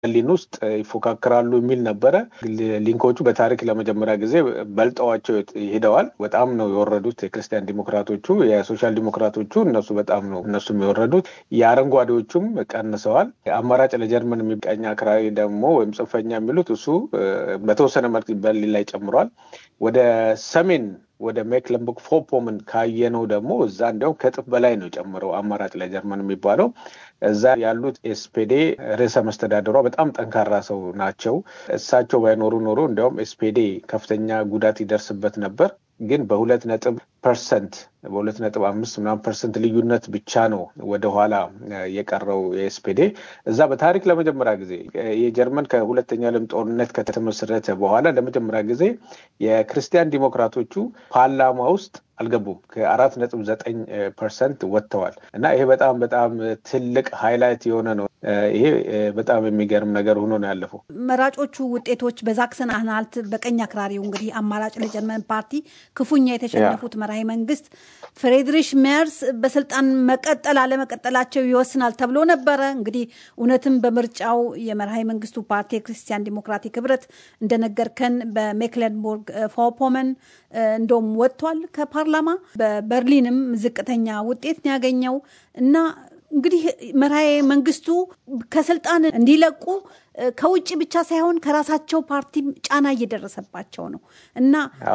በርሊን ውስጥ ይፎካከራሉ የሚል ነበረ። ሊንኮቹ በታሪክ ለመጀመሪያ ጊዜ በልጠዋቸው ሄደዋል። በጣም ነው የወረዱት የክርስቲያን ዲሞክራቶቹ። የሶሻል ዲሞክራቶቹ እነሱ በጣም ነው እነሱም የወረዱት። የአረንጓዴዎቹም ቀንሰዋል። አማራጭ ለጀርመን የሚቀኝ አክራሪ ደግሞ ወይም ጽንፈኛ የሚሉት እሱ በተወሰነ መልክ በርሊን ላይ ጨምሯል። ወደ ሰሜን ወደ ሜክለንቡርግ ፎፖምን ካየነው ደግሞ እዛ እንዲያውም ከእጥፍ በላይ ነው የጨምረው አማራጭ ለጀርመን የሚባለው። እዛ ያሉት ኤስፔዴ ርዕሰ መስተዳደሯ በጣም ጠንካራ ሰው ናቸው። እሳቸው ባይኖሩ ኖሮ እንዲያውም ኤስፔዴ ከፍተኛ ጉዳት ይደርስበት ነበር። ግን በሁለት ነጥብ ፐርሰንት በሁለት ነጥብ አምስት ምናምን ፐርሰንት ልዩነት ብቻ ነው ወደኋላ የቀረው የኤስፔዴ። እዛ በታሪክ ለመጀመሪያ ጊዜ የጀርመን ከሁለተኛ ዓለም ጦርነት ከተመሰረተ በኋላ ለመጀመሪያ ጊዜ የክርስቲያን ዲሞክራቶቹ ፓርላማ ውስጥ አልገቡም። ከአራት ነጥብ ዘጠኝ ፐርሰንት ወጥተዋል እና ይሄ በጣም በጣም ትልቅ ሃይላይት የሆነ ነው። ይሄ በጣም የሚገርም ነገር ሆኖ ነው ያለፈው። መራጮቹ ውጤቶች በዛክሰን አንሃልት በቀኝ አክራሪው እንግዲህ አማራጭ ለጀርመን ፓርቲ ክፉኛ የተሸነፉት መራሄ መንግስት ፍሬድሪሽ ሜርስ በስልጣን መቀጠል አለመቀጠላቸው ይወስናል ተብሎ ነበረ። እንግዲህ እውነትም በምርጫው የመርሃዊ መንግስቱ ፓርቲ የክርስቲያን ዲሞክራቲክ ህብረት እንደነገርከን በሜክለንቡርግ ፎፖመን እንደውም ወጥቷል ከፓርላማ። በበርሊንም ዝቅተኛ ውጤት ነው ያገኘው እና እንግዲህ መርሃዊ መንግስቱ ከስልጣን እንዲለቁ ከውጭ ብቻ ሳይሆን ከራሳቸው ፓርቲም ጫና እየደረሰባቸው ነው እና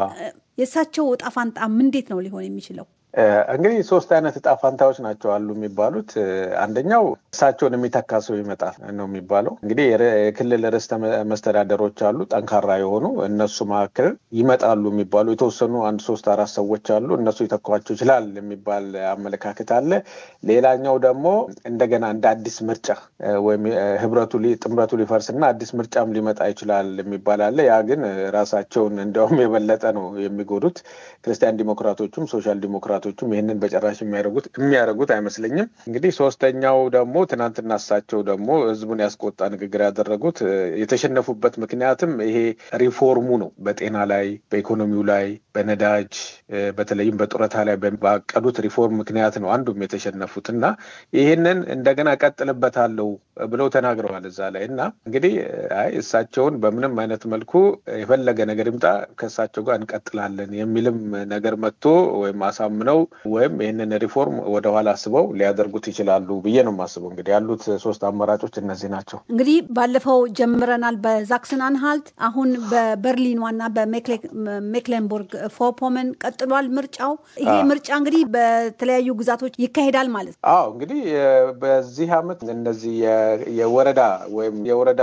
የእሳቸው እጣ ፋንታም እንዴት ነው ሊሆን የሚችለው? እንግዲህ ሶስት አይነት እጣ ፋንታዎች ናቸው አሉ የሚባሉት። አንደኛው እሳቸውን የሚተካ ሰው ይመጣል ነው የሚባለው። እንግዲህ የክልል ርዕሰ መስተዳደሮች አሉ ጠንካራ የሆኑ እነሱ መካከል ይመጣሉ የሚባሉ የተወሰኑ አንድ ሶስት አራት ሰዎች አሉ። እነሱ ይተኳቸው ይችላል የሚባል አመለካከት አለ። ሌላኛው ደግሞ እንደገና እንደ አዲስ ምርጫ ወይም ህብረቱ ጥምረቱ ሊፈርስ እና አዲስ ምርጫም ሊመጣ ይችላል የሚባል አለ። ያ ግን ራሳቸውን እንዲያውም የበለጠ ነው የሚጎዱት። ክርስቲያን ዲሞክራቶቹም ሶሻል ዲሞክራቶቹም ይህንን በጭራሽ የሚያደርጉት የሚያደርጉት አይመስለኝም። እንግዲህ ሶስተኛው ደግሞ ትናንትና እሳቸው ደግሞ ህዝቡን ያስቆጣ ንግግር ያደረጉት የተሸነፉበት ምክንያትም ይሄ ሪፎርሙ ነው። በጤና ላይ፣ በኢኮኖሚው ላይ፣ በነዳጅ በተለይም በጡረታ ላይ ባቀዱት ሪፎርም ምክንያት ነው አንዱም የተሸነፉት እና ይህንን እንደገና ቀጥልበታለሁ ብለው ተናግረዋል እዛ ላይ እና እንግዲህ አይ እሳቸውን በምንም አይነት መልኩ የፈለገ ነገር ይምጣ ከእሳቸው ጋር እንቀጥላለን የሚልም ነገር መጥቶ ወይም አሳምነው ወይም ይህንን ሪፎርም ወደኋላ አስበው ሊያደርጉት ይችላሉ ብዬ ነው የማስበው። እንግዲህ ያሉት ሶስት አማራጮች እነዚህ ናቸው። እንግዲህ ባለፈው ጀምረናል በዛክሰን አንሃልት፣ አሁን በበርሊን ዋና በሜክሌንቡርግ ፎፖመን ቀጥሏል ምርጫው። ይሄ ምርጫ እንግዲህ በተለያዩ ግዛቶች ይካሄዳል ማለት ነው። አዎ እንግዲህ በዚህ አመት እነዚህ የወረዳ ወይም የወረዳ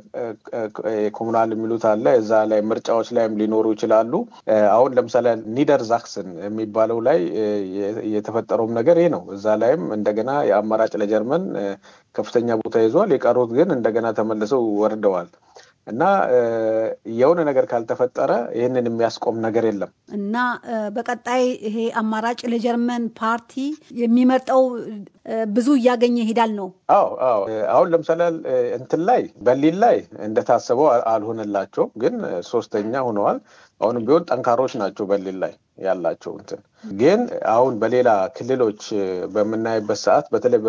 ኮሙናል የሚሉት አለ እዛ ላይ ምርጫዎች ላይም ሊኖሩ ይችላሉ። አሁን ለምሳሌ ኒደር ዛክሰን የሚባለው ላይ የተፈጠረውም ነገር ይህ ነው። እዛ ላይም እንደገና የአማራጭ ለጀርመን ከፍተኛ ቦታ ይዟል። የቀሩት ግን እንደገና ተመልሰው ወርደዋል። እና የሆነ ነገር ካልተፈጠረ ይህንን የሚያስቆም ነገር የለም እና በቀጣይ ይሄ አማራጭ ለጀርመን ፓርቲ የሚመርጠው ብዙ እያገኘ ይሄዳል ነው። አዎ አዎ። አሁን ለምሳሌ እንትን ላይ በርሊን ላይ እንደታሰበው አልሆነላቸውም፣ ግን ሶስተኛ ሆነዋል። አሁንም ቢሆን ጠንካሮች ናቸው በርሊን ላይ ያላቸው እንትን ግን አሁን በሌላ ክልሎች በምናይበት ሰዓት በተለይ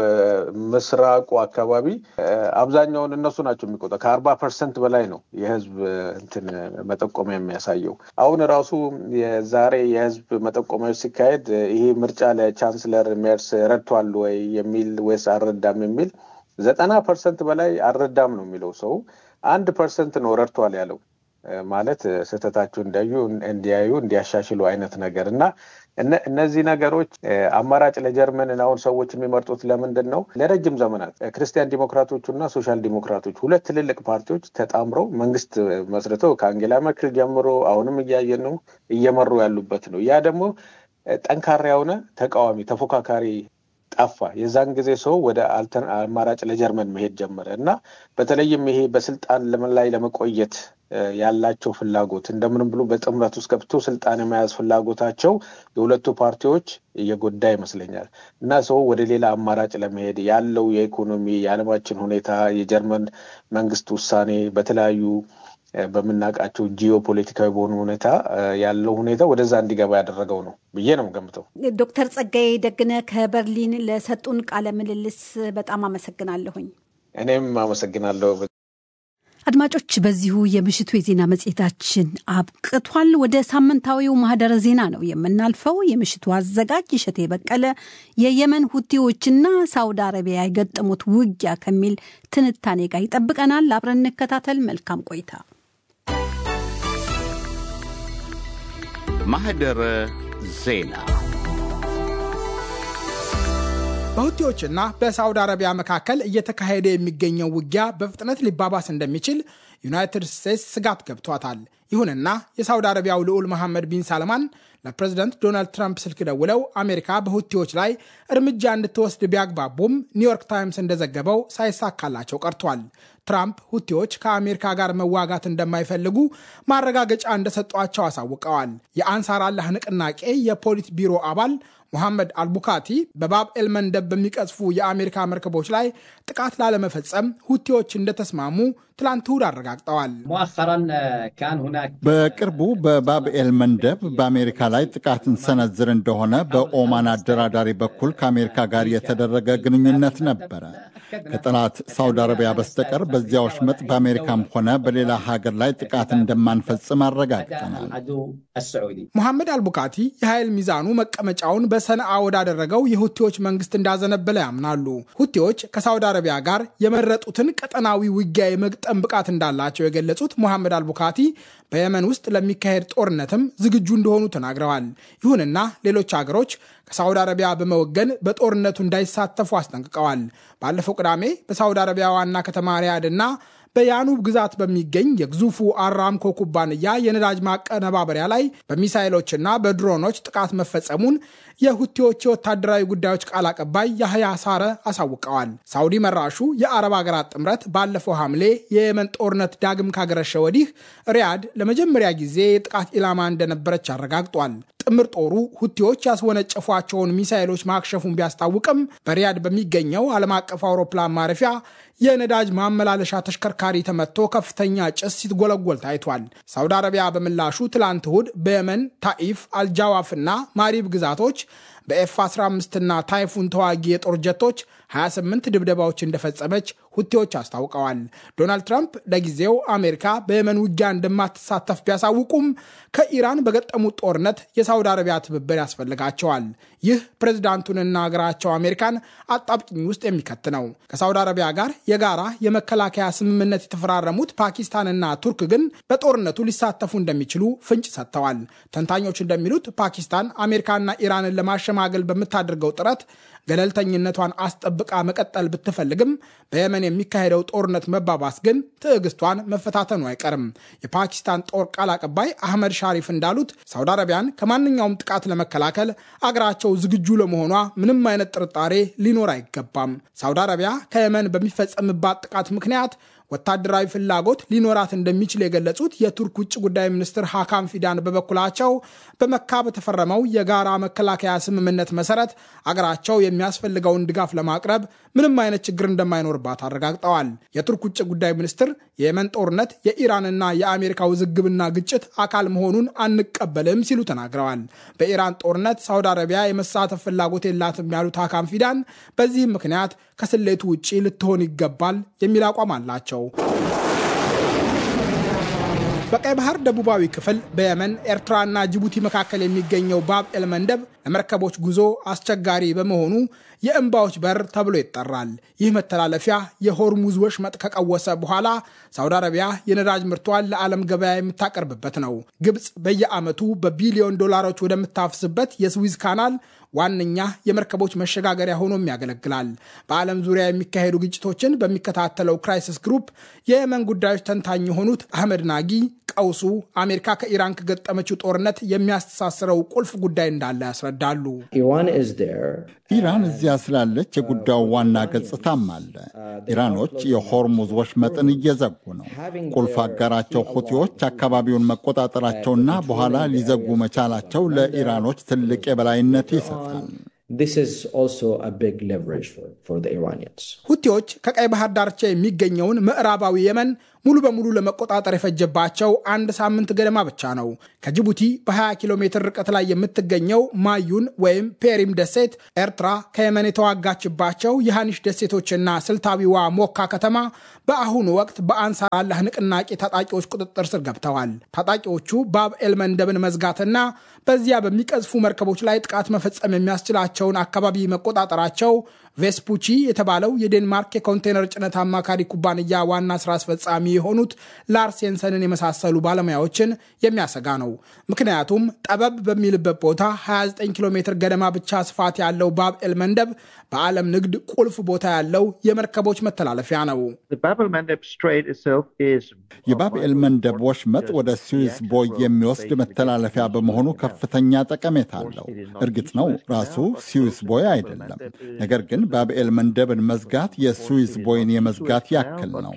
በምስራቁ አካባቢ አብዛኛውን እነሱ ናቸው የሚቆጠ ከአርባ ፐርሰንት በላይ ነው የህዝብ እንትን መጠቆሚያ የሚያሳየው። አሁን ራሱ የዛሬ የህዝብ መጠቆሚያዎች ሲካሄድ ይሄ ምርጫ ለቻንስለር ሜርስ ረድቷል ወይ የሚል ወይስ አልረዳም የሚል ዘጠና ፐርሰንት በላይ አልረዳም ነው የሚለው ሰው። አንድ ፐርሰንት ነው ረድቷል ያለው ማለት ስህተታቸው እንዲያዩ እንዲያዩ እንዲያሻሽሉ አይነት ነገር እና እነዚህ ነገሮች አማራጭ ለጀርመንን አሁን ሰዎች የሚመርጡት ለምንድን ነው? ለረጅም ዘመናት ክርስቲያን ዲሞክራቶቹ እና ሶሻል ዲሞክራቶች ሁለት ትልልቅ ፓርቲዎች ተጣምረው መንግስት መስርተው ከአንጌላ መርክል ጀምሮ አሁንም እያየን ነው እየመሩ ያሉበት ነው። ያ ደግሞ ጠንካራ የሆነ ተቃዋሚ ተፎካካሪ ጠፋ። የዛን ጊዜ ሰው ወደ አማራጭ ለጀርመን መሄድ ጀመረ እና በተለይም ይሄ በስልጣን ላይ ለመቆየት ያላቸው ፍላጎት እንደምንም ብሎ በጥምረት ውስጥ ገብቶ ስልጣን የመያዝ ፍላጎታቸው የሁለቱ ፓርቲዎች እየጎዳ ይመስለኛል እና ሰው ወደ ሌላ አማራጭ ለመሄድ ያለው የኢኮኖሚ የዓለማችን ሁኔታ የጀርመን መንግስት ውሳኔ በተለያዩ በምናውቃቸው ጂኦ ፖለቲካዊ በሆኑ ሁኔታ ያለው ሁኔታ ወደዛ እንዲገባ ያደረገው ነው ብዬ ነው ገምተው። ዶክተር ጸጋዬ ደግነ ከበርሊን ለሰጡን ቃለ ምልልስ በጣም አመሰግናለሁኝ። እኔም አመሰግናለሁ። አድማጮች፣ በዚሁ የምሽቱ የዜና መጽሔታችን አብቅቷል። ወደ ሳምንታዊው ማህደረ ዜና ነው የምናልፈው። የምሽቱ አዘጋጅ እሸቴ በቀለ የየመን ሁቲዎችና ሳውዲ አረቢያ የገጠሙት ውጊያ ከሚል ትንታኔ ጋር ይጠብቀናል። አብረን እንከታተል። መልካም ቆይታ። ማህደረ ዜና በሁቲዎችና በሳውዲ አረቢያ መካከል እየተካሄደ የሚገኘው ውጊያ በፍጥነት ሊባባስ እንደሚችል ዩናይትድ ስቴትስ ስጋት ገብቷታል። ይሁንና የሳውዲ አረቢያው ልዑል መሐመድ ቢን ሳልማን ለፕሬዝደንት ዶናልድ ትራምፕ ስልክ ደውለው አሜሪካ በሁቲዎች ላይ እርምጃ እንድትወስድ ቢያግባቡም ኒውዮርክ ታይምስ እንደዘገበው ሳይሳካላቸው ቀርቷል። ትራምፕ ሁቲዎች ከአሜሪካ ጋር መዋጋት እንደማይፈልጉ ማረጋገጫ እንደሰጧቸው አሳውቀዋል። የአንሳር አላህ ንቅናቄ የፖሊት ቢሮ አባል ሙሐመድ አልቡካቲ በባብ ኤልመንደብ በሚቀዝፉ የአሜሪካ መርከቦች ላይ ጥቃት ላለመፈጸም ሁቲዎች እንደተስማሙ ትላንት እሁድ አረጋግጠዋል። በቅርቡ በባብኤል መንደብ በአሜሪካ ላይ ጥቃት እንሰነዝር እንደሆነ በኦማን አደራዳሪ በኩል ከአሜሪካ ጋር የተደረገ ግንኙነት ነበረ። ከጠላት ሳውዲ አረቢያ በስተቀር በዚያ ወሽመጥ በአሜሪካም ሆነ በሌላ ሀገር ላይ ጥቃት እንደማንፈጽም አረጋግጠናል። ሙሐመድ አልቡካቲ የኃይል ሚዛኑ መቀመጫውን በሰነአ ወዳደረገው የሁቲዎች መንግስት እንዳዘነበለ ያምናሉ። ሁቲዎች ከሳውዲ አረቢያ ጋር የመረጡትን ቀጠናዊ ውጊያ የመግጠም ብቃት እንዳላቸው የገለጹት ሙሐመድ አልቡካቲ በየመን ውስጥ ለሚካሄድ ጦርነትም ዝግጁ እንደሆኑ ተናግረዋል። ይሁንና ሌሎች ሀገሮች ከሳውዲ አረቢያ በመወገን በጦርነቱ እንዳይሳተፉ አስጠንቅቀዋል። ባለፈው ቅዳሜ በሳውዲ አረቢያ ዋና ከተማ ሪያድና በያኑብ ግዛት በሚገኝ የግዙፉ አራምኮ ኩባንያ የነዳጅ ማቀነባበሪያ ላይ በሚሳይሎችና በድሮኖች ጥቃት መፈጸሙን የሁቲዎች የወታደራዊ ጉዳዮች ቃል አቀባይ ያህያ ሳረ አሳውቀዋል። ሳውዲ መራሹ የአረብ ሀገራት ጥምረት ባለፈው ሐምሌ የየመን ጦርነት ዳግም ካገረሸ ወዲህ ሪያድ ለመጀመሪያ ጊዜ የጥቃት ኢላማ እንደነበረች አረጋግጧል። ጥምር ጦሩ ሁቲዎች ያስወነጨፏቸውን ሚሳይሎች ማክሸፉን ቢያስታውቅም በሪያድ በሚገኘው ዓለም አቀፍ አውሮፕላን ማረፊያ የነዳጅ ማመላለሻ ተሽከርካሪ ተመቶ ከፍተኛ ጭስ ሲትጎለጎል ታይቷል። ሳውዲ አረቢያ በምላሹ ትላንት እሁድ በየመን ታኢፍ፣ አልጃዋፍና ማሪብ ግዛቶች በኤፍ 15 እና ታይፉን ተዋጊ የጦር ጀቶች 28 ድብደባዎች እንደፈጸመች ሁቴዎች አስታውቀዋል። ዶናልድ ትራምፕ ለጊዜው አሜሪካ በየመን ውጊያ እንደማትሳተፍ ቢያሳውቁም ከኢራን በገጠሙት ጦርነት የሳውዲ አረቢያ ትብብር ያስፈልጋቸዋል። ይህ ፕሬዝዳንቱንና ሀገራቸው አሜሪካን አጣብቂኝ ውስጥ የሚከት ነው። ከሳውዲ አረቢያ ጋር የጋራ የመከላከያ ስምምነት የተፈራረሙት ፓኪስታንና ቱርክ ግን በጦርነቱ ሊሳተፉ እንደሚችሉ ፍንጭ ሰጥተዋል። ተንታኞች እንደሚሉት ፓኪስታን አሜሪካና ኢራንን ለማሸማገል በምታደርገው ጥረት ገለልተኝነቷን አስጠብቃ መቀጠል ብትፈልግም በየመን የሚካሄደው ጦርነት መባባስ ግን ትዕግስቷን መፈታተኑ አይቀርም። የፓኪስታን ጦር ቃል አቀባይ አህመድ ሻሪፍ እንዳሉት ሳውዲ አረቢያን ከማንኛውም ጥቃት ለመከላከል አገራቸው ዝግጁ ለመሆኗ ምንም አይነት ጥርጣሬ ሊኖር አይገባም። ሳውዲ አረቢያ ከየመን በሚፈጸምባት ጥቃት ምክንያት ወታደራዊ ፍላጎት ሊኖራት እንደሚችል የገለጹት የቱርክ ውጭ ጉዳይ ሚኒስትር ሀካም ፊዳን በበኩላቸው በመካ በተፈረመው የጋራ መከላከያ ስምምነት መሰረት አገራቸው የሚያስፈልገውን ድጋፍ ለማቅረብ ምንም አይነት ችግር እንደማይኖርባት አረጋግጠዋል። የቱርክ ውጭ ጉዳይ ሚኒስትር የየመን ጦርነት የኢራንና የአሜሪካ ውዝግብና ግጭት አካል መሆኑን አንቀበልም ሲሉ ተናግረዋል። በኢራን ጦርነት ሳውዲ አረቢያ የመሳተፍ ፍላጎት የላትም ያሉት ሀካም ፊዳን በዚህም ምክንያት ከስሌቱ ውጭ ልትሆን ይገባል የሚል አቋም አላቸው። በቀይ ባህር ደቡባዊ ክፍል በየመን ኤርትራና ጅቡቲ መካከል የሚገኘው ባብ ኤል መንደብ ለመርከቦች ጉዞ አስቸጋሪ በመሆኑ የእንባዎች በር ተብሎ ይጠራል። ይህ መተላለፊያ የሆርሙዝ ወሽመጥ ከቀወሰ በኋላ ሳውዲ አረቢያ የነዳጅ ምርቷን ለዓለም ገበያ የምታቀርብበት ነው። ግብፅ በየዓመቱ በቢሊዮን ዶላሮች ወደምታፍስበት የስዊዝ ካናል ዋነኛ የመርከቦች መሸጋገሪያ ሆኖም ያገለግላል። በዓለም ዙሪያ የሚካሄዱ ግጭቶችን በሚከታተለው ክራይሲስ ግሩፕ የየመን ጉዳዮች ተንታኝ የሆኑት አህመድ ናጊ ቀውሱ አሜሪካ ከኢራን ከገጠመችው ጦርነት የሚያስተሳስረው ቁልፍ ጉዳይ እንዳለ ያስረዳሉ። ኢራን እዚያ ስላለች የጉዳዩ ዋና ገጽታም አለ። ኢራኖች የሆርሙዝ ወሽመጥን እየዘጉ ነው። ቁልፍ አጋራቸው ሁቲዎች አካባቢውን መቆጣጠራቸውና በኋላ ሊዘጉ መቻላቸው ለኢራኖች ትልቅ የበላይነት ይሰጣል። ሁቲዎች ከቀይ ባህር ዳርቻ የሚገኘውን ምዕራባዊ የመን ሙሉ በሙሉ ለመቆጣጠር የፈጀባቸው አንድ ሳምንት ገደማ ብቻ ነው። ከጅቡቲ በ20 ኪሎ ሜትር ርቀት ላይ የምትገኘው ማዩን ወይም ፔሪም ደሴት ኤርትራ ከየመን የተዋጋችባቸው የሃኒሽ ደሴቶችና ስልታዊዋ ሞካ ከተማ በአሁኑ ወቅት በአንሳር አላህ ንቅናቄ ታጣቂዎች ቁጥጥር ስር ገብተዋል። ታጣቂዎቹ ባብ ኤል መንደብን መዝጋትና በዚያ በሚቀዝፉ መርከቦች ላይ ጥቃት መፈጸም የሚያስችላቸውን አካባቢ መቆጣጠራቸው ቬስፑቺ የተባለው የዴንማርክ የኮንቴነር ጭነት አማካሪ ኩባንያ ዋና ስራ አስፈጻሚ የሆኑት ላርስ የንሰንን የመሳሰሉ ባለሙያዎችን የሚያሰጋ ነው። ምክንያቱም ጠበብ በሚልበት ቦታ 29 ኪሎ ሜትር ገደማ ብቻ ስፋት ያለው ባብ ኤል መንደብ በዓለም ንግድ ቁልፍ ቦታ ያለው የመርከቦች መተላለፊያ ነው። የባብ ኤል መንደብ ወሽመጥ ወደ ስዊዝ ቦይ የሚወስድ መተላለፊያ በመሆኑ ከፍተኛ ጠቀሜታ አለው። እርግጥ ነው ራሱ ስዊዝ ቦይ አይደለም። ነገር ግን ባብኤል መንደብን መዝጋት የስዊዝ ቦይን የመዝጋት ያክል ነው።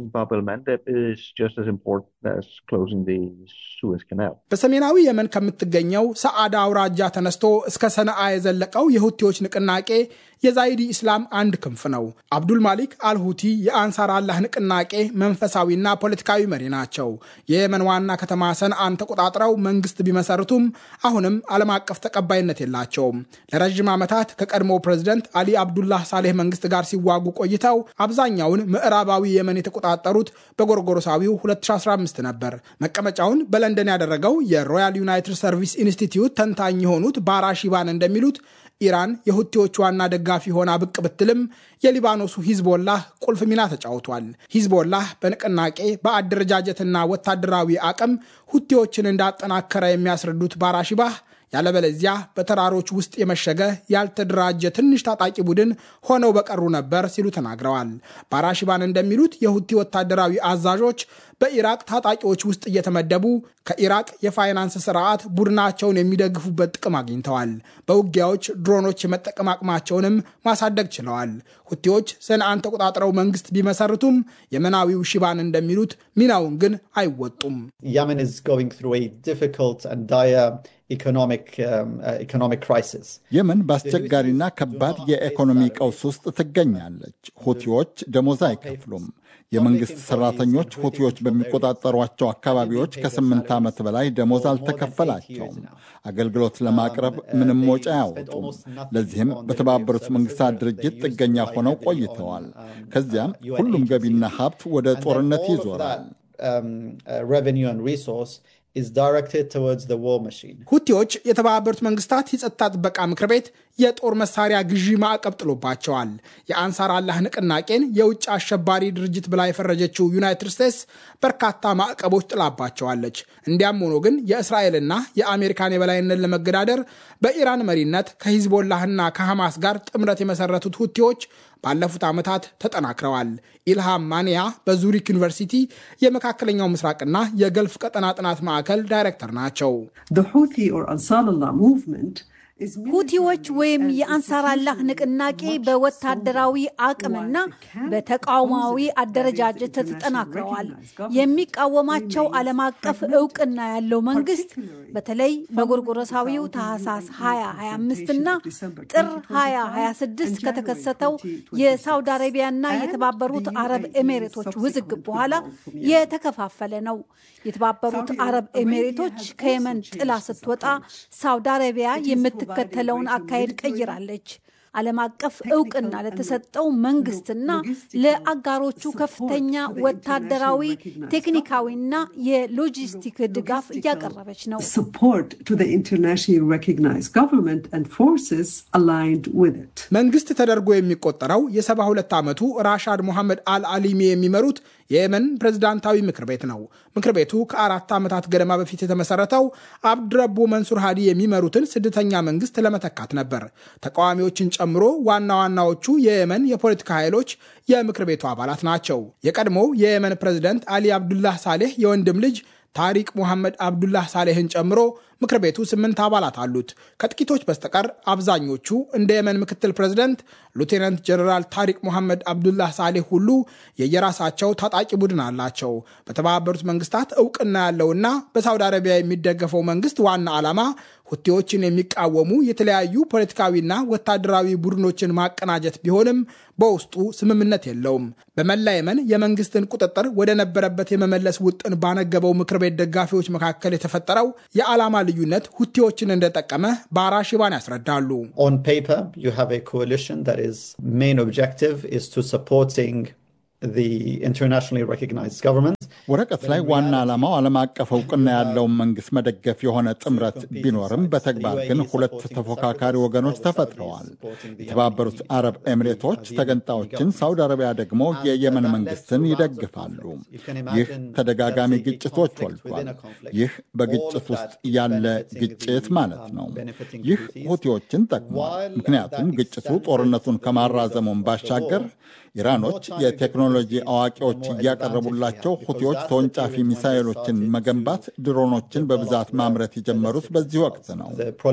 በሰሜናዊ የመን ከምትገኘው ሰዓዳ አውራጃ ተነስቶ እስከ ሰነአ የዘለቀው የሁቲዎች ንቅናቄ የዛይዲ ኢስላም አንድ ክንፍ ነው። አብዱል ማሊክ አልሁቲ የአንሳር አላህ ንቅናቄ መንፈሳዊና ፖለቲካዊ መሪ ናቸው። የየመን ዋና ከተማ ሰንአን ተቆጣጥረው መንግስት ቢመሰርቱም አሁንም ዓለም አቀፍ ተቀባይነት የላቸውም። ለረዥም ዓመታት ከቀድሞው ፕሬዝደንት አሊ አብዱላህ ሳሌህ መንግስት ጋር ሲዋጉ ቆይተው አብዛኛውን ምዕራባዊ የመን የተቆጣጠሩት በጎርጎሮሳዊው 2015 ነበር። መቀመጫውን በለንደን ያደረገው የሮያል ዩናይትድ ሰርቪስ ኢንስቲትዩት ተንታኝ የሆኑት ባራሺባን እንደሚሉት ኢራን የሁቲዎች ዋና ደጋፊ ሆና ብቅ ብትልም የሊባኖሱ ሂዝቦላህ ቁልፍ ሚና ተጫውቷል። ሂዝቦላህ በንቅናቄ በአደረጃጀትና ወታደራዊ አቅም ሁቲዎችን እንዳጠናከረ የሚያስረዱት ባራሺባህ ያለበለዚያ በተራሮች ውስጥ የመሸገ ያልተደራጀ ትንሽ ታጣቂ ቡድን ሆነው በቀሩ ነበር ሲሉ ተናግረዋል። ባራሺባን እንደሚሉት የሁቲ ወታደራዊ አዛዦች በኢራቅ ታጣቂዎች ውስጥ እየተመደቡ ከኢራቅ የፋይናንስ ስርዓት ቡድናቸውን የሚደግፉበት ጥቅም አግኝተዋል። በውጊያዎች ድሮኖች የመጠቀም አቅማቸውንም ማሳደግ ችለዋል። ሁቲዎች ሰንአን ተቆጣጥረው መንግስት ቢመሰርቱም የመናዊው ሺባን እንደሚሉት ሚናውን ግን አይወጡም። የመን በአስቸጋሪና ከባድ የኢኮኖሚ ቀውስ ውስጥ ትገኛለች። ሁቲዎች ደሞዝ አይከፍሉም። የመንግሥት ሠራተኞች ሁቲዎች በሚቆጣጠሯቸው አካባቢዎች ከስምንት ዓመት በላይ ደሞዝ አልተከፈላቸውም። አገልግሎት ለማቅረብ ምንም ወጪ አያወጡም። ለዚህም በተባበሩት መንግሥታት ድርጅት ጥገኛ ሆነው ቆይተዋል። ከዚያም ሁሉም ገቢና ሀብት ወደ ጦርነት ይዞራል። ሁቲዎች የተባበሩት መንግስታት የጸጥታ ጥበቃ ምክር ቤት የጦር መሳሪያ ግዢ ማዕቀብ ጥሎባቸዋል። የአንሳር አላህ ንቅናቄን የውጭ አሸባሪ ድርጅት ብላ የፈረጀችው ዩናይትድ ስቴትስ በርካታ ማዕቀቦች ጥላባቸዋለች። እንዲያም ሆኖ ግን የእስራኤልና የአሜሪካን የበላይነት ለመገዳደር በኢራን መሪነት ከሂዝቦላህና ከሐማስ ጋር ጥምረት የመሰረቱት ሁቲዎች ባለፉት ዓመታት ተጠናክረዋል። ኢልሃም ማንያ በዙሪክ ዩኒቨርሲቲ የመካከለኛው ምስራቅና የገልፍ ቀጠና ጥናት ማዕከል ዳይሬክተር ናቸው። ሁቲዎች ወይም የአንሳር አላህ ንቅናቄ በወታደራዊ አቅምና በተቃውማዊ አደረጃጀት ተጠናክረዋል። የሚቃወማቸው ዓለም አቀፍ እውቅና ያለው መንግስት በተለይ በጎርጎረሳዊው ታህሳስ 2025 እና ጥር 2026 ከተከሰተው የሳውዲ አረቢያና የተባበሩት አረብ ኤሜሬቶች ውዝግብ በኋላ የተከፋፈለ ነው። የተባበሩት አረብ ኤሜሬቶች ከየመን ጥላ ስትወጣ ሳውዲ አረቢያ የምትከተለውን አካሄድ ቀይራለች። ዓለም አቀፍ እውቅና ለተሰጠው መንግስትና ለአጋሮቹ ከፍተኛ ወታደራዊ ቴክኒካዊና የሎጂስቲክ ድጋፍ እያቀረበች ነው። መንግስት ተደርጎ የሚቆጠረው የ72 ዓመቱ ራሻድ ሞሐመድ አል አሊሚ የሚመሩት የየመን ፕሬዝዳንታዊ ምክር ቤት ነው። ምክር ቤቱ ከአራት ዓመታት ገደማ በፊት የተመሰረተው አብድረቡ መንሱር ሃዲ የሚመሩትን ስደተኛ መንግስት ለመተካት ነበር። ተቃዋሚዎችን ጨምሮ ዋና ዋናዎቹ የየመን የፖለቲካ ኃይሎች የምክር ቤቱ አባላት ናቸው። የቀድሞው የየመን ፕሬዝደንት አሊ አብዱላህ ሳሌህ የወንድም ልጅ ታሪቅ ሙሐመድ አብዱላህ ሳሌህን ጨምሮ ምክር ቤቱ ስምንት አባላት አሉት። ከጥቂቶች በስተቀር አብዛኞቹ እንደ የመን ምክትል ፕሬዝደንት ሉቴናንት ጀነራል ታሪቅ ሞሐመድ አብዱላህ ሳሌህ ሁሉ የየራሳቸው ታጣቂ ቡድን አላቸው። በተባበሩት መንግስታት እውቅና ያለውና በሳውዲ አረቢያ የሚደገፈው መንግስት ዋና ዓላማ ሁቲዎችን የሚቃወሙ የተለያዩ ፖለቲካዊና ወታደራዊ ቡድኖችን ማቀናጀት ቢሆንም በውስጡ ስምምነት የለውም። በመላ የመን የመንግስትን ቁጥጥር ወደ ነበረበት የመመለስ ውጥን ባነገበው ምክር ቤት ደጋፊዎች መካከል የተፈጠረው የዓላማ ልዩነት ሁቲዎችን እንደጠቀመ ባራሽ ኢባን ያስረዳሉ። On paper, you have a coalition that is main objective is to supporting the internationally recognized government. ወረቀት ላይ ዋና ዓላማው ዓለም አቀፍ እውቅና ያለውን መንግስት መደገፍ የሆነ ጥምረት ቢኖርም በተግባር ግን ሁለት ተፎካካሪ ወገኖች ተፈጥረዋል። የተባበሩት አረብ ኤሚሬቶች ተገንጣዮችን፣ ሳውዲ አረቢያ ደግሞ የየመን መንግስትን ይደግፋሉ። ይህ ተደጋጋሚ ግጭቶች ወልዷል። ይህ በግጭት ውስጥ ያለ ግጭት ማለት ነው። ይህ ሁቲዎችን ጠቅሟል። ምክንያቱም ግጭቱ ጦርነቱን ከማራዘሙን ባሻገር ኢራኖች የቴክኖሎጂ አዋቂዎች እያቀረቡላቸው ሁቲዎች ተወንጫፊ ሚሳይሎችን መገንባት፣ ድሮኖችን በብዛት ማምረት የጀመሩት በዚህ ወቅት ነው።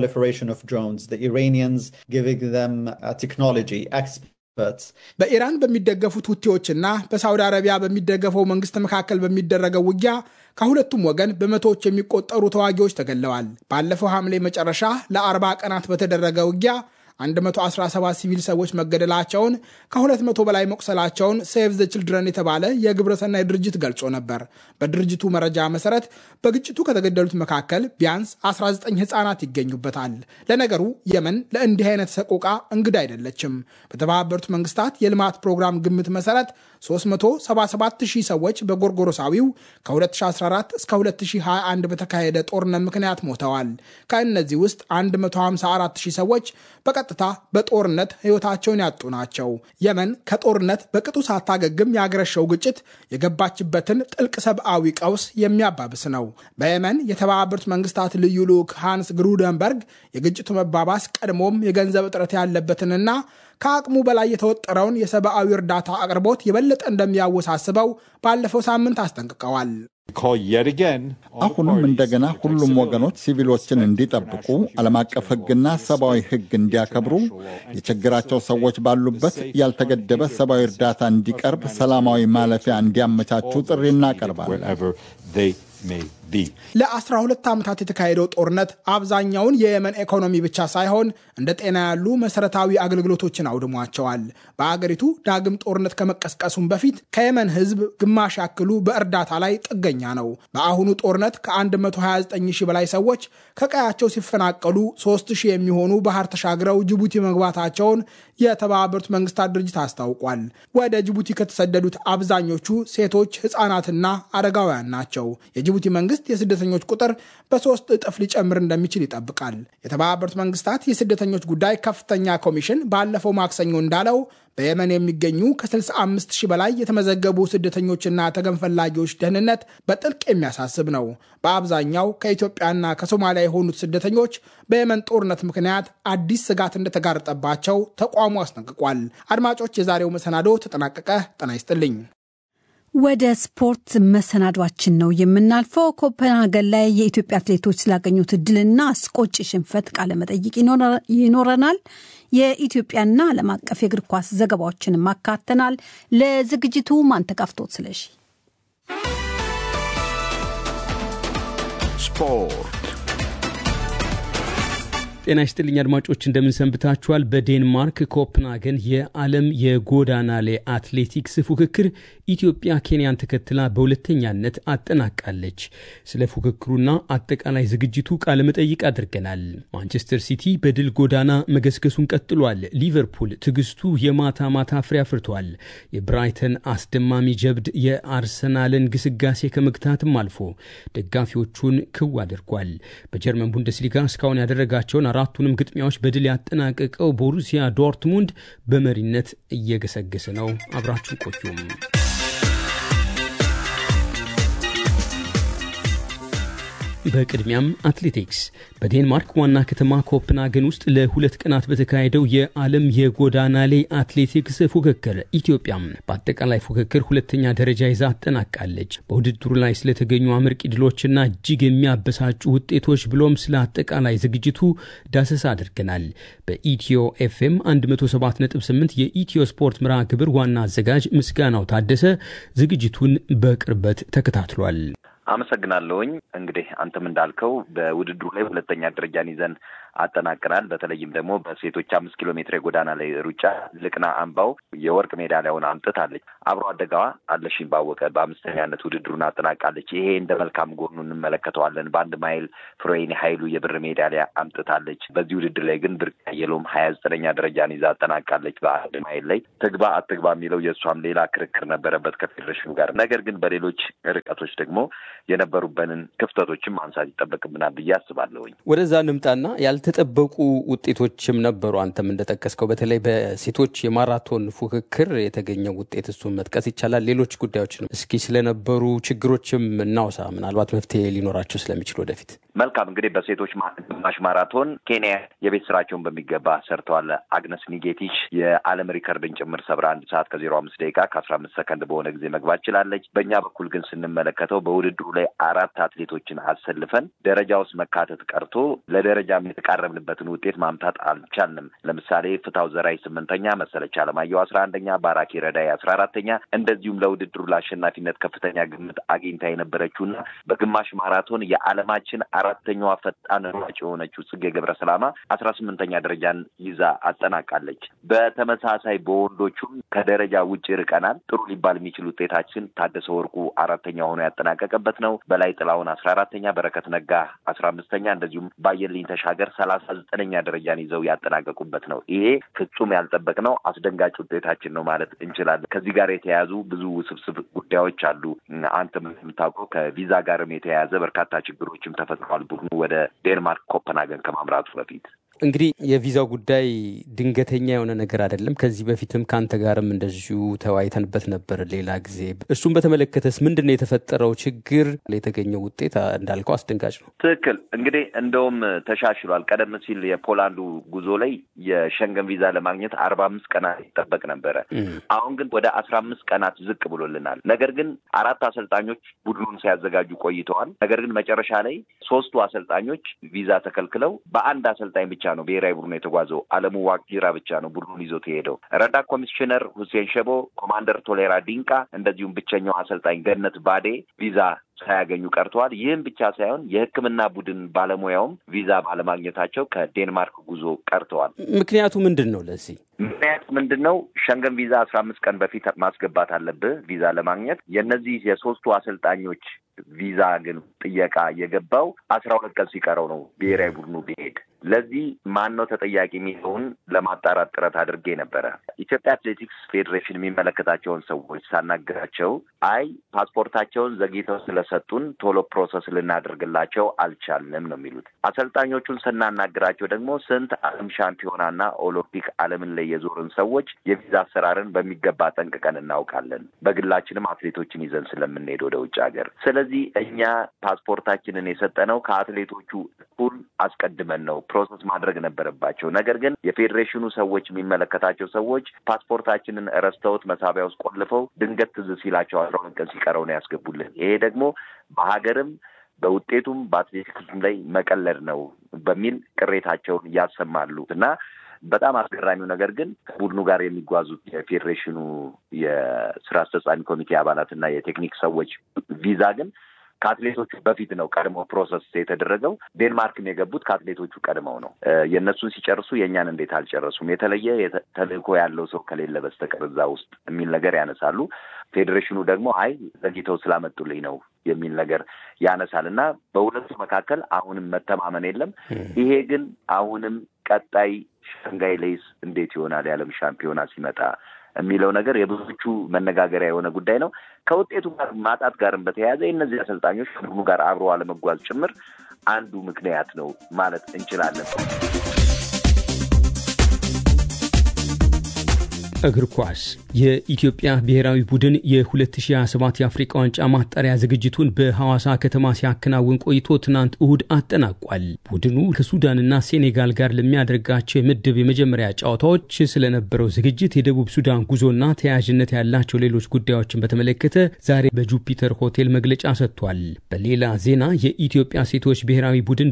በኢራን በሚደገፉት ሁቲዎችና በሳውዲ አረቢያ በሚደገፈው መንግስት መካከል በሚደረገው ውጊያ ከሁለቱም ወገን በመቶዎች የሚቆጠሩ ተዋጊዎች ተገለዋል። ባለፈው ሐምሌ መጨረሻ ለአርባ ቀናት በተደረገ ውጊያ 117 ሲቪል ሰዎች መገደላቸውን ከ200 በላይ መቁሰላቸውን ሴቭ ዘ ችልድረን የተባለ የግብረሰናይ ድርጅት ገልጾ ነበር። በድርጅቱ መረጃ መሰረት በግጭቱ ከተገደሉት መካከል ቢያንስ 19 ህፃናት ይገኙበታል። ለነገሩ የመን ለእንዲህ አይነት ሰቆቃ እንግዳ አይደለችም። በተባበሩት መንግስታት የልማት ፕሮግራም ግምት መሰረት 377 ሺህ ሰዎች በጎርጎሮሳዊው ከ2014 እስከ 2021 በተካሄደ ጦርነት ምክንያት ሞተዋል። ከእነዚህ ውስጥ 154 ሺህ ሰዎች በቀጥታ በጦርነት ህይወታቸውን ያጡ ናቸው። የመን ከጦርነት በቅጡ ሳታገግም ያገረሸው ግጭት የገባችበትን ጥልቅ ሰብአዊ ቀውስ የሚያባብስ ነው። በየመን የተባበሩት መንግስታት ልዩ ልዑክ ሃንስ ግሩደንበርግ የግጭቱ መባባስ ቀድሞም የገንዘብ እጥረት ያለበትንና ከአቅሙ በላይ የተወጠረውን የሰብአዊ እርዳታ አቅርቦት የበለጠ እንደሚያወሳስበው ባለፈው ሳምንት አስጠንቅቀዋል። አሁንም እንደገና ሁሉም ወገኖች ሲቪሎችን እንዲጠብቁ፣ ዓለም አቀፍ ሕግና ሰብአዊ ሕግ እንዲያከብሩ፣ የችግራቸው ሰዎች ባሉበት ያልተገደበ ሰብአዊ እርዳታ እንዲቀርብ፣ ሰላማዊ ማለፊያ እንዲያመቻቹ ጥሪ እናቀርባለን። ለ12 ዓመታት የተካሄደው ጦርነት አብዛኛውን የየመን ኢኮኖሚ ብቻ ሳይሆን እንደ ጤና ያሉ መሰረታዊ አገልግሎቶችን አውድሟቸዋል። በአገሪቱ ዳግም ጦርነት ከመቀስቀሱም በፊት ከየመን ህዝብ ግማሽ ያክሉ በእርዳታ ላይ ጥገኛ ነው። በአሁኑ ጦርነት ከ129 ሺህ በላይ ሰዎች ከቀያቸው ሲፈናቀሉ 3 ሺህ የሚሆኑ ባህር ተሻግረው ጅቡቲ መግባታቸውን የተባበሩት መንግስታት ድርጅት አስታውቋል። ወደ ጅቡቲ ከተሰደዱት አብዛኞቹ ሴቶች፣ ህፃናትና አረጋውያን ናቸው። የጅቡቲ መንግስት የስደተኞች ቁጥር በሶስት እጥፍ ሊጨምር እንደሚችል ይጠብቃል። የተባበሩት መንግስታት የስደተኞች ጉዳይ ከፍተኛ ኮሚሽን ባለፈው ማክሰኞ እንዳለው በየመን የሚገኙ ከ65 ሺህ በላይ የተመዘገቡ ስደተኞችና ተገን ፈላጊዎች ደህንነት በጥልቅ የሚያሳስብ ነው። በአብዛኛው ከኢትዮጵያና ከሶማሊያ የሆኑት ስደተኞች በየመን ጦርነት ምክንያት አዲስ ስጋት እንደተጋረጠባቸው ተቋሙ አስጠንቅቋል። አድማጮች፣ የዛሬው መሰናዶ ተጠናቀቀ። ጤና ይስጥልኝ። ወደ ስፖርት መሰናዷችን ነው የምናልፈው። ኮፐንሃገን ላይ የኢትዮጵያ አትሌቶች ስላገኙት እድልና አስቆጭ ሽንፈት ቃለመጠይቅ ይኖረናል። የኢትዮጵያና ዓለም አቀፍ የእግር ኳስ ዘገባዎችንም አካተናል። ለዝግጅቱ ማንተጋፍቶት ስለሺ ስፖርት ጤና ይስጥልኝ አድማጮች፣ እንደምንሰንብታችኋል። በዴንማርክ ኮፕንሃገን የዓለም የጎዳና ላይ አትሌቲክስ ፉክክር ኢትዮጵያ ኬንያን ተከትላ በሁለተኛነት አጠናቃለች። ስለ ፉክክሩና አጠቃላይ ዝግጅቱ ቃለመጠይቅ አድርገናል። ማንቸስተር ሲቲ በድል ጎዳና መገስገሱን ቀጥሏል። ሊቨርፑል ትዕግስቱ የማታ ማታ ፍሬ አፍርቷል። የብራይተን አስደማሚ ጀብድ የአርሰናልን ግስጋሴ ከመግታትም አልፎ ደጋፊዎቹን ክው አድርጓል። በጀርመን ቡንደስሊጋ እስካሁን ያደረጋቸውን አራቱንም ግጥሚያዎች በድል ያጠናቀቀው ቦሩሲያ ዶርትሙንድ በመሪነት እየገሰገሰ ነው። አብራችሁ ቆዩም። በቅድሚያም አትሌቲክስ በዴንማርክ ዋና ከተማ ኮፕንሃገን ውስጥ ለሁለት ቀናት በተካሄደው የዓለም የጎዳና ላይ አትሌቲክስ ፉክክር ኢትዮጵያ በአጠቃላይ ፉክክር ሁለተኛ ደረጃ ይዛ አጠናቃለች። በውድድሩ ላይ ስለተገኙ አመርቂ ድሎችና እጅግ የሚያበሳጩ ውጤቶች ብሎም ስለ አጠቃላይ ዝግጅቱ ዳሰሳ አድርገናል። በኢትዮ ኤፍኤም 107.8 የኢትዮ ስፖርት መርሃ ግብር ዋና አዘጋጅ ምስጋናው ታደሰ ዝግጅቱን በቅርበት ተከታትሏል። አመሰግናለሁኝ። እንግዲህ አንተም እንዳልከው በውድድሩ ላይ ሁለተኛ ደረጃን ይዘን አጠናቅናል። በተለይም ደግሞ በሴቶች አምስት ኪሎ ሜትር የጎዳና ላይ ሩጫ ልቅና አምባው የወርቅ ሜዳሊያውን አምጥታለች። አብሮ አደጋዋ አለሽኝ ባወቀ በአምስተኛነት ውድድሩን አጠናቃለች። ይሄ እንደ መልካም ጎኑ እንመለከተዋለን። በአንድ ማይል ፍሬኒ ኃይሉ የብር ሜዳሊያ አምጥታለች። በዚህ ውድድር ላይ ግን ብርቅ አየሎም ሀያ ዘጠነኛ ደረጃን ይዛ አጠናቃለች። በአንድ ማይል ላይ ትግባ አትግባ የሚለው የእሷም ሌላ ክርክር ነበረበት ከፌዴሬሽኑ ጋር። ነገር ግን በሌሎች ርቀቶች ደግሞ የነበሩበንን ክፍተቶችን ማንሳት ይጠበቅብናል ብዬ አስባለሁኝ። ወደዛ እንምጣና ያልተጠበቁ ውጤቶችም ነበሩ። አንተም እንደጠቀስከው በተለይ በሴቶች የማራቶን ፉክክር የተገኘው ውጤት እሱን መጥቀስ ይቻላል። ሌሎች ጉዳዮችንም እስኪ ስለነበሩ ችግሮችም እናውሳ፣ ምናልባት መፍትሄ ሊኖራቸው ስለሚችል ወደፊት። መልካም እንግዲህ በሴቶች ግማሽ ማራቶን ኬንያ የቤት ስራቸውን በሚገባ ሰርተዋል። አግነስ ኒጌቲች የዓለም ሪከርድን ጭምር ሰብራ አንድ ሰዓት ከዜሮ አምስት ደቂቃ ከአስራ አምስት ሰከንድ በሆነ ጊዜ መግባት ችላለች። በእኛ በኩል ግን ስንመለከተው በውድድሩ ላይ አራት አትሌቶችን አሰልፈን ደረጃ ውስጥ መካተት ቀርቶ ለደረጃም የተቃረብንበትን ውጤት ማምጣት አልቻልንም። ለምሳሌ ፍታው ዘራይ ስምንተኛ፣ መሰለች አለማየሁ አስራ አንደኛ፣ ባራኪ ረዳይ አስራ አራተኛ እንደዚሁም ለውድድሩ ለአሸናፊነት ከፍተኛ ግምት አግኝታ የነበረችውና በግማሽ ማራቶን የዓለማችን አራተኛዋ ፈጣን ሯጭ የሆነችው ጽጌ ገብረ ሰላማ አስራ ስምንተኛ ደረጃን ይዛ አጠናቃለች። በተመሳሳይ በወንዶቹም ከደረጃ ውጭ ርቀናል። ጥሩ ሊባል የሚችል ውጤታችን ታደሰ ወርቁ አራተኛ ሆኖ ያጠናቀቀበት ነው። በላይ ጥላውን አስራ አራተኛ፣ በረከት ነጋ አስራ አምስተኛ እንደዚሁም ባየልኝ ተሻገር ሰላሳ ዘጠነኛ ደረጃን ይዘው ያጠናቀቁበት ነው። ይሄ ፍጹም ያልጠበቅነው አስደንጋጭ ውጤታችን ነው ማለት እንችላለን። ከዚህ ጋር የተያያዙ ብዙ ውስብስብ ጉዳዮች አሉ። አንተም የምታውቀው ከቪዛ ጋርም የተያያዘ በርካታ ችግሮችም ተፈጥረዋል። ቡድኑ ወደ ዴንማርክ ኮፐንሃገን ከማምራቱ በፊት እንግዲህ የቪዛው ጉዳይ ድንገተኛ የሆነ ነገር አይደለም። ከዚህ በፊትም ከአንተ ጋርም እንደዚሁ ተወያይተንበት ነበር ሌላ ጊዜ። እሱን በተመለከተስ ምንድን ነው የተፈጠረው ችግር? የተገኘው ውጤት እንዳልከው አስደንጋጭ ነው። ትክክል። እንግዲህ እንደውም ተሻሽሏል። ቀደም ሲል የፖላንዱ ጉዞ ላይ የሸንገን ቪዛ ለማግኘት አርባ አምስት ቀናት ይጠበቅ ነበረ። አሁን ግን ወደ አስራ አምስት ቀናት ዝቅ ብሎልናል። ነገር ግን አራት አሰልጣኞች ቡድኑን ሲያዘጋጁ ቆይተዋል። ነገር ግን መጨረሻ ላይ ሶስቱ አሰልጣኞች ቪዛ ተከልክለው በአንድ አሰልጣኝ ብቻ ነው ብሔራዊ ቡድኑ የተጓዘው። አለሙ ዋቅጂራ ብቻ ነው ቡድኑን ይዞት የሄደው። ረዳት ኮሚሽነር ሁሴን ሸቦ፣ ኮማንደር ቶሌራ ዲንቃ እንደዚሁም ብቸኛው አሰልጣኝ ገነት ባዴ ቪዛ ሳያገኙ ቀርተዋል። ይህም ብቻ ሳይሆን የሕክምና ቡድን ባለሙያውም ቪዛ ባለማግኘታቸው ከዴንማርክ ጉዞ ቀርተዋል። ምክንያቱ ምንድን ነው? ለዚህ ምክንያቱ ምንድን ነው? ሸንገን ቪዛ አስራ አምስት ቀን በፊት ማስገባት አለብህ ቪዛ ለማግኘት። የእነዚህ የሶስቱ አሰልጣኞች ቪዛ ግን ጥየቃ የገባው አስራ ሁለት ቀን ሲቀረው ነው ብሔራዊ ቡድኑ ቢሄድ። ለዚህ ማን ነው ተጠያቂ የሚለውን ለማጣራት ጥረት አድርጌ ነበረ። ኢትዮጵያ አትሌቲክስ ፌዴሬሽን የሚመለከታቸውን ሰዎች ሳናግራቸው አይ ፓስፖርታቸውን ዘግይተው ስለሰጡን ቶሎ ፕሮሰስ ልናደርግላቸው አልቻልንም ነው የሚሉት። አሰልጣኞቹን ስናናግራቸው ደግሞ ስንት ዓለም ሻምፒዮናና ኦሎምፒክ ዓለምን ላይ የዞርን ሰዎች የቪዛ አሰራርን በሚገባ ጠንቅቀን እናውቃለን። በግላችንም አትሌቶችን ይዘን ስለምንሄድ ወደ ውጭ ሀገር። ስለዚህ እኛ ፓስፖርታችንን የሰጠነው ከአትሌቶቹ እኩል አስቀድመን ነው ፕሮሰስ ማድረግ ነበረባቸው። ነገር ግን የፌዴሬሽኑ ሰዎች የሚመለከታቸው ሰዎች ፓስፖርታችንን ረስተውት መሳቢያ ውስጥ ቆልፈው ድንገት ትዝ ሲላቸው አስራ ሁለት ቀን ሲቀረው ነው ያስገቡልን። ይሄ ደግሞ በሀገርም በውጤቱም በአትሌቲክሱም ላይ መቀለድ ነው በሚል ቅሬታቸውን ያሰማሉ እና በጣም አስገራሚው ነገር ግን ከቡድኑ ጋር የሚጓዙት የፌዴሬሽኑ የስራ አስፈጻሚ ኮሚቴ አባላትና የቴክኒክ ሰዎች ቪዛ ግን ከአትሌቶቹ በፊት ነው ቀድሞ ፕሮሰስ የተደረገው። ዴንማርክም የገቡት ከአትሌቶቹ ቀድመው ነው። የእነሱን ሲጨርሱ የእኛን እንዴት አልጨረሱም? የተለየ ተልእኮ ያለው ሰው ከሌለ በስተቀር እዛ ውስጥ የሚል ነገር ያነሳሉ። ፌዴሬሽኑ ደግሞ አይ ዘግይተው ስላመጡልኝ ነው የሚል ነገር ያነሳል እና በሁለቱ መካከል አሁንም መተማመን የለም። ይሄ ግን አሁንም ቀጣይ ሻንጋይ ሌይስ እንዴት ይሆናል የዓለም ሻምፒዮና ሲመጣ የሚለው ነገር የብዙዎቹ መነጋገሪያ የሆነ ጉዳይ ነው። ከውጤቱ ጋር ማጣት ጋርም በተያያዘ የእነዚህ አሰልጣኞች ከቡድኑ ጋር አብሮ አለመጓዝ ጭምር አንዱ ምክንያት ነው ማለት እንችላለን። እግር ኳስ የኢትዮጵያ ብሔራዊ ቡድን የ2027 የአፍሪቃ ዋንጫ ማጣሪያ ዝግጅቱን በሐዋሳ ከተማ ሲያከናውን ቆይቶ ትናንት እሁድ አጠናቋል። ቡድኑ ከሱዳንና ሴኔጋል ጋር ለሚያደርጋቸው የምድብ የመጀመሪያ ጨዋታዎች ስለነበረው ዝግጅት፣ የደቡብ ሱዳን ጉዞና ተያያዥነት ያላቸው ሌሎች ጉዳዮችን በተመለከተ ዛሬ በጁፒተር ሆቴል መግለጫ ሰጥቷል። በሌላ ዜና የኢትዮጵያ ሴቶች ብሔራዊ ቡድን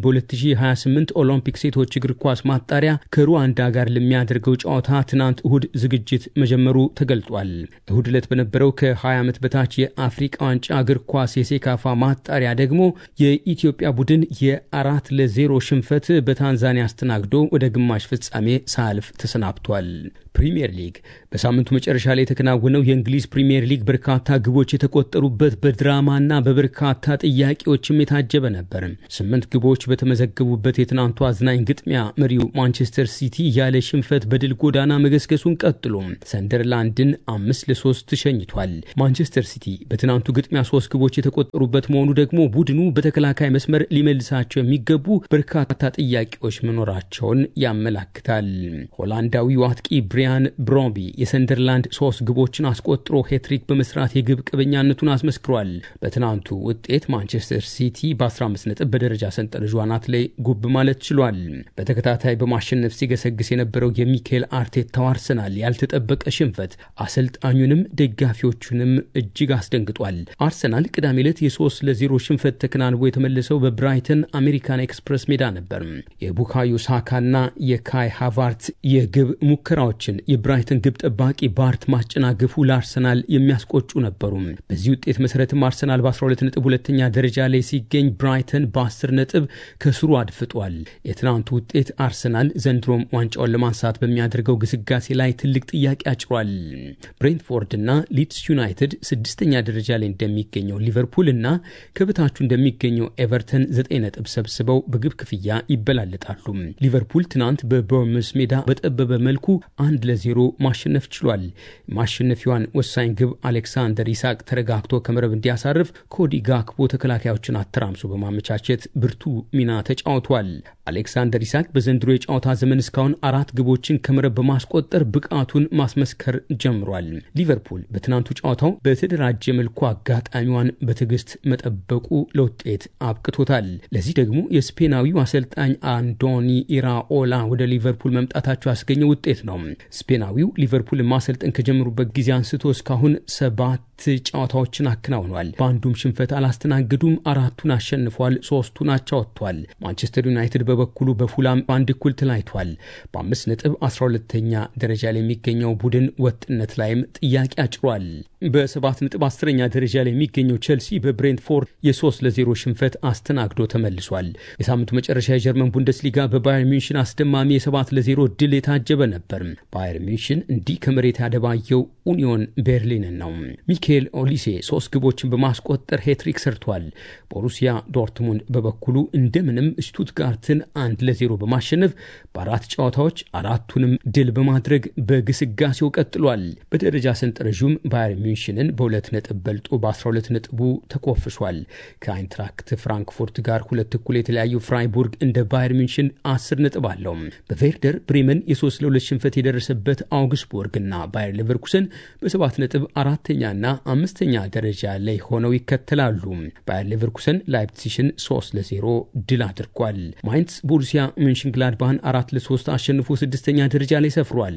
በ2028 ኦሎምፒክ ሴቶች እግር ኳስ ማጣሪያ ከሩዋንዳ ጋር ለሚያደርገው ጨዋታ ትናንት እሁድ ዝግጅት መጀመሩ ተገልጧል። እሁድ ዕለት በነበረው ከ20 ዓመት በታች የአፍሪቃ ዋንጫ እግር ኳስ የሴካፋ ማጣሪያ ደግሞ የኢትዮጵያ ቡድን የአራት ለዜሮ ሽንፈት በታንዛኒያ አስተናግዶ ወደ ግማሽ ፍጻሜ ሳልፍ ተሰናብቷል። ፕሪምየር ሊግ በሳምንቱ መጨረሻ ላይ የተከናወነው የእንግሊዝ ፕሪምየር ሊግ በርካታ ግቦች የተቆጠሩበት በድራማና በበርካታ ጥያቄዎችም የታጀበ ነበር። ስምንት ግቦች በተመዘገቡበት የትናንቱ አዝናኝ ግጥሚያ መሪው ማንቸስተር ሲቲ ያለ ሽንፈት በድል ጎዳና መገስገሱን ቀጥሎ ሰንደርላንድን አምስት ለሶስት ሸኝቷል። ማንቸስተር ሲቲ በትናንቱ ግጥሚያ ሶስት ግቦች የተቆጠሩበት መሆኑ ደግሞ ቡድኑ በተከላካይ መስመር ሊመልሳቸው የሚገቡ በርካታ ጥያቄዎች መኖራቸውን ያመላክታል። ሆላንዳዊው አጥቂ ብሪያን ብሮቢ የሰንደርላንድ ሶስት ግቦችን አስቆጥሮ ሄትሪክ በመስራት የግብ ቅበኛነቱን አስመስክሯል። በትናንቱ ውጤት ማንቸስተር ሲቲ በ15 ነጥብ በደረጃ ሰንጠረዡ አናት ላይ ጉብ ማለት ችሏል። በተከታታይ በማሸነፍ ሲገሰግስ የነበረው የሚካኤል አርቴታው አርሰናል ያልተጠበቀ ሽንፈት አሰልጣኙንም ደጋፊዎቹንም እጅግ አስደንግጧል። አርሰናል ቅዳሜ ዕለት የ3 ለ0 ሽንፈት ተከናንቦ የተመለሰው በብራይተን አሜሪካን ኤክስፕረስ ሜዳ ነበር። የቡካዮ ሳካና የካይ ሃቫርት የግብ ሙከራዎችን የብራይተን ግብ ጠባቂ ባርት ማስጨናገፉ ለአርሰናል የሚያስቆጩ ነበሩ። በዚህ ውጤት መሰረትም አርሰናል በ12 ነጥብ ሁለተኛ ደረጃ ላይ ሲገኝ ብራይተን በ10 ነጥብ ከስሩ አድፍጧል። የትናንቱ ውጤት አርሰናል ዘንድሮም ዋንጫውን ለማንሳት በሚያደርገው ግስጋሴ ላይ ትልቅ ጥያቄ አጭሯል። ብሬንትፎርድ እና ሊድስ ዩናይትድ ስድስተኛ ደረጃ ላይ እንደሚገኘው ሊቨርፑል እና ከበታቹ እንደሚገኘው ኤቨርተን ዘጠኝ ነጥብ ሰብስበው በግብ ክፍያ ይበላለጣሉ። ሊቨርፑል ትናንት በቦርምስ ሜዳ በጠበበ መልኩ አንድ ለዜሮ ማሸነፍ ችሏል። ማሸነፊዋን ወሳኝ ግብ አሌክሳንደር ኢሳቅ ተረጋግቶ ከመረብ እንዲያሳርፍ ኮዲ ጋክቦ ተከላካዮችን አተራምሶ በማመቻቸት ብርቱ ሚና ተጫውቷል። አሌክሳንደር ኢሳቅ በዘንድሮ የጨዋታ ዘመን እስካሁን አራት ግቦችን ከመረብ በማስቆጠር ብቃቱን ማስመስከር ጀምሯል። ሊቨርፑል በትናንቱ ጨዋታው በተደራጀ መልኩ አጋጣሚዋን በትዕግስት መጠበቁ ለውጤት አብቅቶታል። ለዚህ ደግሞ የስፔናዊው አሰልጣኝ አንዶኒ ኢራኦላ ወደ ሊቨርፑል መምጣታቸው ያስገኘ ውጤት ነው። ስፔናዊው ሊቨርፑል ማሰልጠን ከጀመሩበት ጊዜ አንስቶ እስካሁን ሰባት ጨዋታዎችን አከናውኗል። በአንዱም ሽንፈት አላስተናገዱም። አራቱን አሸንፏል፣ ሶስቱን አቻ ወጥቷል። ማንቸስተር ዩናይትድ በበኩሉ በፉላም በአንድ እኩል ተለያይቷል። በአምስት ነጥብ 12ተኛ ደረጃ ላይ የሚገኘው ቡድን ወጥነት ላይም ጥያቄ አጭሯል። በሰባት ነጥብ አስረኛ ደረጃ ላይ የሚገኘው ቼልሲ በብሬንትፎርድ የሶስት ለዜሮ ሽንፈት አስተናግዶ ተመልሷል። የሳምንቱ መጨረሻ የጀርመን ቡንደስሊጋ በባየር ሚንሽን አስደማሚ የሰባት ለዜሮ ድል የታጀበ ነበር። ባየር ሚንሽን እንዲህ ከመሬት ያደባየው ኡኒዮን ቤርሊንን ነው። ሚካኤል ኦሊሴ ሶስት ግቦችን በማስቆጠር ሄትሪክ ሰርቷል። ቦሩሲያ ዶርትሙንድ በበኩሉ እንደምንም ሽቱትጋርትን አንድ ለዜሮ በማሸነፍ በአራት ጨዋታዎች አራቱንም ድል በማድረግ በግስጋሴው ቀጥሏል። በደረጃ ሰንጠረዡም ባየር ሚንሽንን በሁለት ነጥብ በልጦ በ12 ነጥቡ ተኮፍሷል። ከአይንትራክት ፍራንክፉርት ጋር ሁለት እኩል የተለያዩ ፍራይቡርግ እንደ ባየር ሚንሽን 10 ነጥብ አለው። በቬርደር ብሬመን የሶስት ለሁለት ሽንፈት የደረሰበት አውግስቡርግ እና ባየር ሌቨርኩሰን በሰባት ነጥብ አራተኛና አምስተኛ ደረጃ ላይ ሆነው ይከተላሉ። ባየር ሌቨርኩሰን ላይፕሲሽን 3 ለዜሮ ድል አድርጓል። ማይንስ ቦሩሲያ ምንሽንግላድባህን አራት ለሶስት አሸንፎ ስድስተኛ ደረጃ ላይ ሰፍሯል።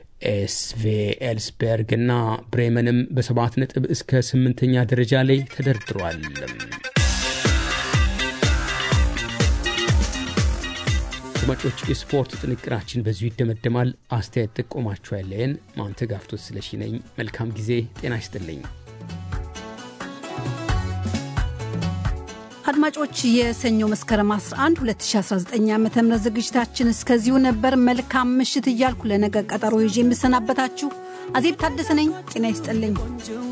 ኤስቬ ኤልስበርግ እና ብሬመንም በሰባት ነጥብ እስከ ስምንተኛ ደረጃ ላይ ተደርድሯል። አድማጮች፣ የስፖርት ጥንቅራችን በዚሁ ይደመደማል። አስተያየት ጥቆማችሁ ያለየን ማንተጋፍቶት ስለሺ ነኝ። መልካም ጊዜ። ጤና ይስጥልኝ። አድማጮች የሰኞ መስከረም 11 2019 ዓ ም ዝግጅታችን እስከዚሁ ነበር። መልካም ምሽት እያልኩ ለነገ ቀጠሮ ይዤ የምሰናበታችሁ አዜብ ታደሰ ነኝ። ጤና ይስጥልኝ።